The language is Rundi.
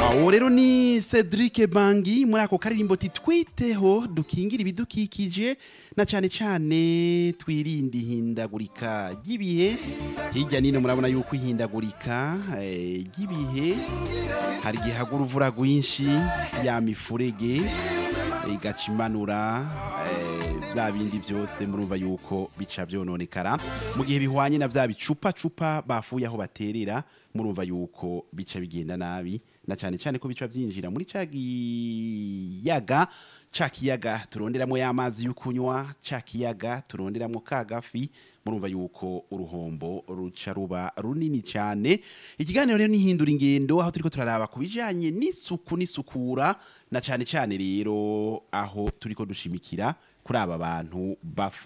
awo rero ni Cedric Bangi muri ako karirimbo titwiteho dukingira ibidukikije na cyane cyane twirinde ihindagurika ry'ibihe hirya nino murabona yuko ihindagurika eh, ry'ibihe hari igihe hagura uruvura rwinshi ya mifurege igaca imanura eh, bya bindi byose murumva yuko bica byononekara mu gihe bihwanye na bya bicupa cupa bafuye aho baterera murumva yuko bica bigenda nabi na cyane cyane ko bica byinjira muri ca giyaga ca kiyaga turonderamo y'amazi yo kunywa ca kiyaga turonderamo ka gafi murumva yuko uruhombo ruca ruba runini cyane ikiganiro rero nihindura ingendo aho turiko turaraba ku bijanye n'isuku n'isukura na cyane cyane rero aho turiko dushimikira kuri aba bantu bafu